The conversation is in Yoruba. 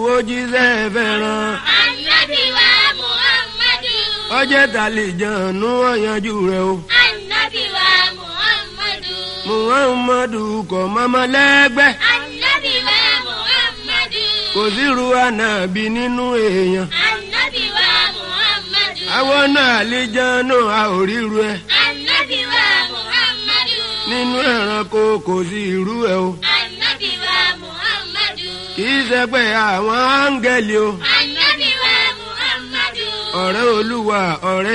jíṣẹ́ fẹ́ràn. Ànábì wa Muhammadu. ọjẹ́ tàlejànú ọ̀yanjú rẹ̀ o. Ànábì wa Muhammadu. muhammadu kò mọ́mọ́ lẹ́gbẹ́. Ànábì wa Muhammadu. kò sírú ànábì nínú èèyàn. Ànábì wa Muhammadu. àwọn náà àlejànú a ò ríru ẹ. Ànábì wa Muhammadu. nínú ẹranko kò sí irú ẹ o. Ànábì wa Muhammadu. kì í ṣẹgbẹ́ àwọn áńgẹ́lì o. Ànábì wa Muhammadu. ọ̀rẹ́ olúwa ọ̀rẹ́